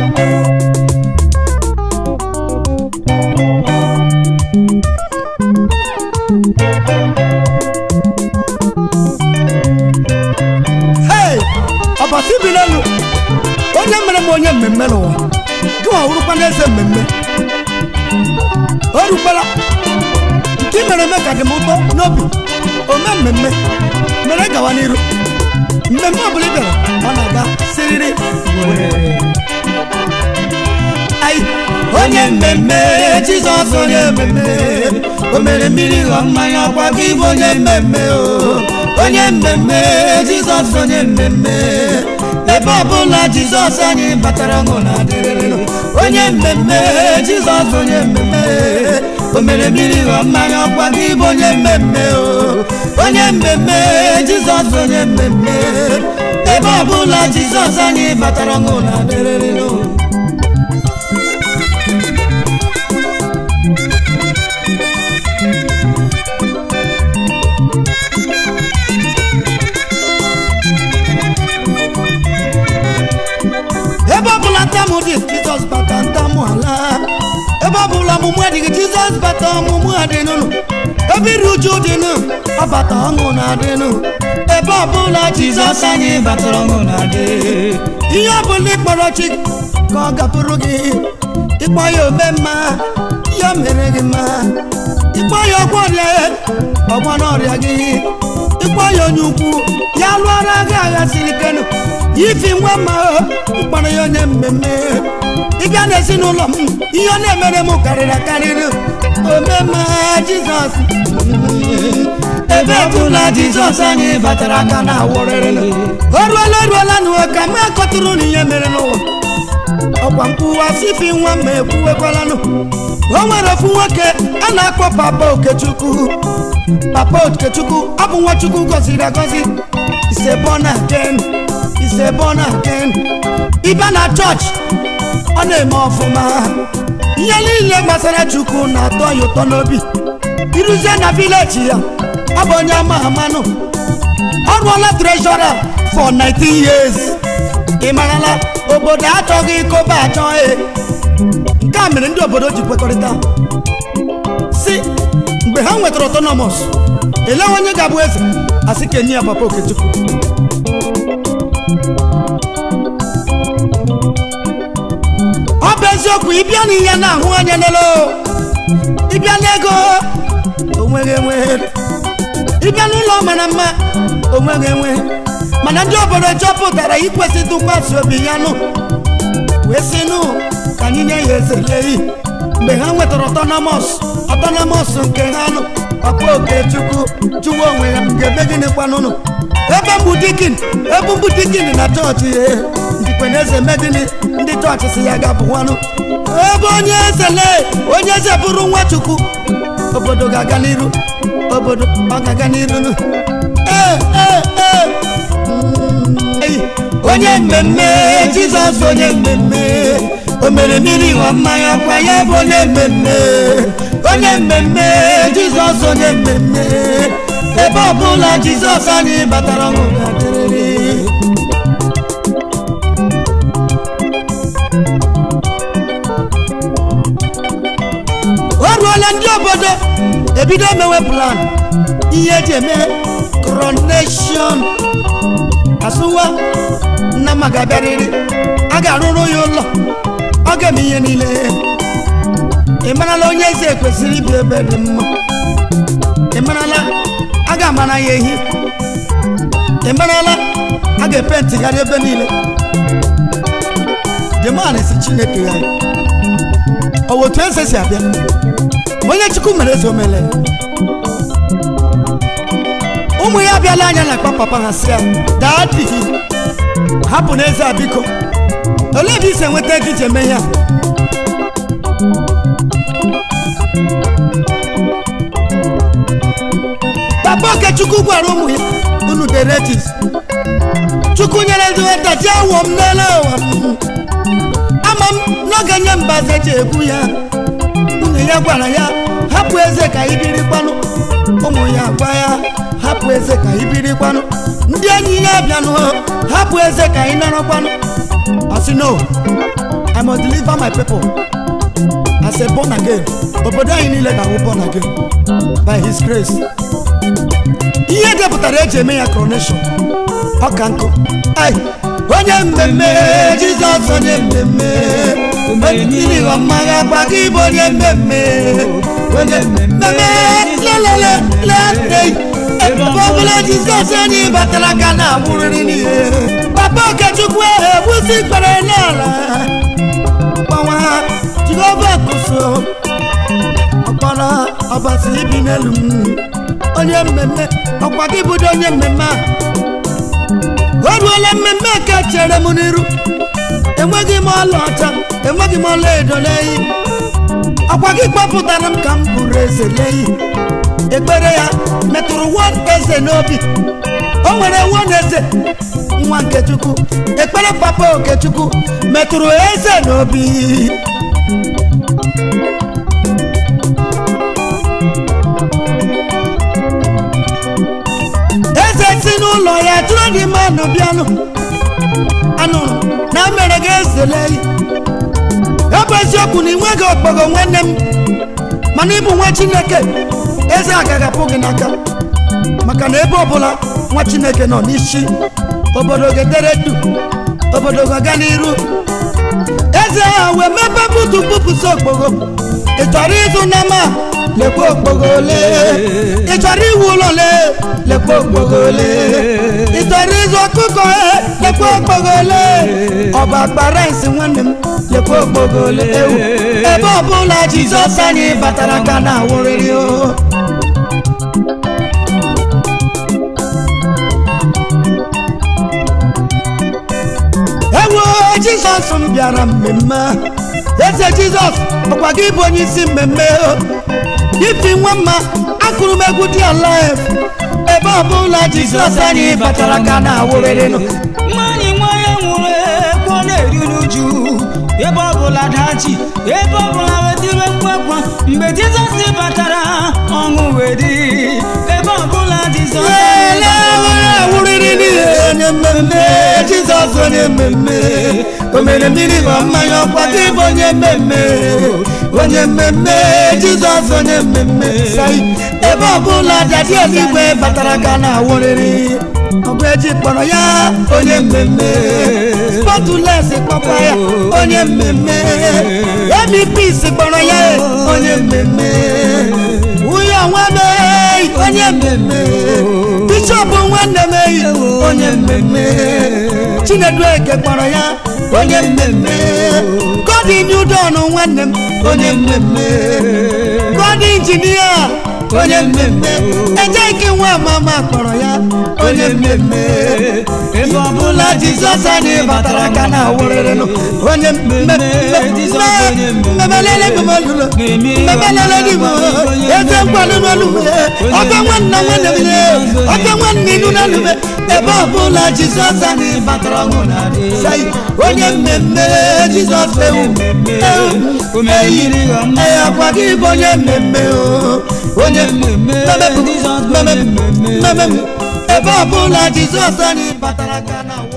hei ọbasi bi n'elu onye mere m onye mmemme n'ụwa gịnwa wụrụkwa n'eze mmemme o rukwara nke i mere eme ka dị m ụtọ n'obi ome mmemme mere gawa n'iru mmemme ọbụla ị bịara ọ na-aga siriri Ai, onye mmemme jizọs onye mmemme o mere mmiri ghọọ mmanya ọkwa gị bụ onye mmemme o onye mmemme jizọs onye mmemme ebe ọbụla jizọs anyị batara ọṅụ na adịrịrị onye mmemme jizọs onye mmemme o mere mmiri ghọọ mmanya ọkwa gị bụ onye mmemme o onye mmemme jizọs onye mmemme ebe ọbụla jizọs anyị batara ọṅụ na adịrịrị ebe ọbụla ntamụ dị jizọs bata ntamụ ala ebe ọbụla ọmụmụ adịghị jizọs bata ọmụmụ adịnụnụ ebe iru uju dịnụ ọ bata ọṅụ na-adịnụ ebe ọbụla jizọs anyị batara ọṅụ na-adị ihe ọbụla ịkpọrọ chi ka ọ gapụrụ gị ịkpọ ya ome mma ya mere gị mma ịkpọ ya ọgwọ ọrịa ọgwọ n'ọrịa gị ịkpọ ya onye ukwu ya lụọra gị agha siri kenụ ifi nwa mma mkpọrọ ya onye mmemme ịbịa n'ezinụlọ m ihe ọ na-emere m karịrị akarịrị omema jizọs ebe ọbụla jizọs anyị batara aka na awụrịrị o ruola eruola n'ụwa ka m akọtụrụ na ihe mere n'ụwa ọkwa mkpụwa sifi nwa m ekwuwekwalanụ o nwere ofu nwoke a na-akpọ papa okechukwu papa okechukwu ọ bụ nwachukwu gọziri agọzi ise born again ise born again ịbịa na chọọchị ọ na-eme ọfụma ihe niile gbasara chukwu na-atọ ya ụtọ n'obi iruzie na vileji ya ọ bụ onye ama amanụ ọ rụọla treshọra for 19 years ị marala obodo achọghị ikobe achọ e nke a mere ndị obodo ji kwekọrịta si mgbe ha nwetara autonomous elewe onye ga-abụ eze asị ka enye ya papa okechukwu ọ bụ eziokwu ịbịa n'ihe na-ahụ anya lelo ịbịa n'ego onweghị enwe ịbịa n'ụlọ mara mma onweghị enwe mana ndị obodo chọpụtara ikwesị tụkwasị obi ya nụ wee sị nụ ka anyị nye ya eze leyi mgbe ha nwetara ọtọnọmọs ọtọnọmọs nke ha nụ papa okechukwu jụwa onwe ya ga-ebe gịnị kwanụnụ ebe mbụ dikin ebe mbụ dikin na chọọchị ya ndikwe na eze medini ndị chọọchị si ya ga-abụwanụ ebe onye eze lee onye eze bụrụ nwa chukwu obodo ga-aga n'iru obodo ọ ga-aga n'iru nụ ee ee ee Ei, onye mmemme jizọs onye mmemme o mere mmiri ghọọ mmanya kwa ya bụ onye mmemme onye mmemme jizọs onye mmemme ebe ọbụla jizọs anyị batara ọṅụ ga-adịrịrị o ruola ndị obodo ebido mewe plan ihe eji eme coronation asụwa nna m ga-abịarịrị a ga-arụrụ ya ụlọ ọ ga-eme ihe niile ị marala onye eze kwesịrị ibi ebe dị mma ị marala a ga-amara ya ehi ị marala a ga-epentigharị ebe niile jeman si chineke ya ọ bụ otu eze si abịa onye chukwu mere eze omele ụmụ ya abịala anya na akpa papa ha si ya daa di gị hapụ n'eze a biko olee ebe isi enweta ego iji eme ihe a papa okechukwu gwara ụmụ ya unu deretis chukwu nyere ndị nweta ji awọ m n'ele ụwa ama m n'oge nye mbaze ji egwu ya nwunye ya gwara ya hapụ eze ka ibiri kwanụ ụmụ ya gwa ya hapụ eze ka ibiri kwanụ ndị enyi ya bịanụ hapụ eze ka ị nọrọ kwanụ asị no i must deliver my people as a born again obodo anyị niile ga-awụ born again by his grace ihe depụtara eji eme ya coronation ọka nkụ ai onye mmemme jizọs onye mmemme mmiri ọmagha gba gị bụ onye mmemme onye mmemme lelele lele ebe ọbụla jizọs anyị batara ka na-abụrịrị n'ihe papa okechukwu ebusi kpere n'ala gbanwa jehova kụso ọkpọrọ ọbasi ibi n'elu m onye mmemme ọkwa gị bụdo onye mmemme a o ruola mmemme ka chere m n'iru enweghị m ọlaọcha enweghị m ọla edo n'eyi ọkwa gị kpọpụtara m ka m bụrụ eze n'eyi ekpere ya metụrụ nwa eze n'obi o nwere nwa eze nwa nkechukwu ekpere papa okechukwu metụrụ eze n'obi eze si n'ụlọ ya jụrụ ndị mmadụ bịanụ anụrụ na mere gị ezele ya bụ eziokwu na ị nweghị okpogo nwanne m mana ịbụ nwa chineke eze agaghị apụ gị n'aka maka na ebe ọbụla nwa chineke nọ n'isi obodo ga-edere du obodo ga-aga n'iru eze ha wee mepe butu bupụsị okpogo ị chọrọ ịzụ nama lekwa okpogo ole ị chọrọ iwu ụlọ ole lekwa okpogo ole ị chọrọ ịzụ ọkụkọ e lekwa okpogo ole ọba akpara isi nwanne m lekwa okpogo ole ewu ebe ọbụla jizọs anyị batara ka na awụrịrị o ewo jizọs m bịara mmemme eze jizọs ọkwa gị bụ onye isi mmemme o ifi nwa mma akụrụ m egwu dị alive ebe ọbụla jizọs anyị batara ka na awụrịrịnụ nwanyị nwa ya nwụrụ ekwu ọ na-eri n'uju ebe ọbụla dachi ebe ọbụla wetire mkpakwa mgbe jizọs batara ọṅụ wee dị ebe ọbụla jizọs Ele onye awụrịrị n'ihe onye mmemme jizọs onye mmemme o mere mmiri ma mmanya ọkwa gị bụ onye mmemme onye mmemme jizọs onye mmemme sai ebe ọbụla dadi eluigwe batara ka na awụrịrị ọgụ eji kpọrọ ya onye mmemme spọtụles kpọkwa ya onye mmemme emipis kpọrọ ya onye mmemme nwunye onwe m eyi onye mmemme bishọp nwanne m eyi onye mmemme chinedu eke kpọrọ ya onye mmemme godin udon nwanne m onye mmemme godin injinia onye mmemme ejeki nwa mama kpọrọ ya onye mmemme ebe ọbụla jizọs anyị batara ka na awụrịrịnụ onye mmemme mmebelele gị m olulo mmebelele gị m eze nkwado n'olu m ọka nwanna nwanne m ọka nwanne inu n'olu m ebe ọbụla jizọs anyị batara ọṅụ na sai onye mmemme jizọs ewu ewu eyiri ee akwa gị bụ onye mmemme o onye mmemme mmemme mmemme ebe ọbụla jizọs anyị batara ka na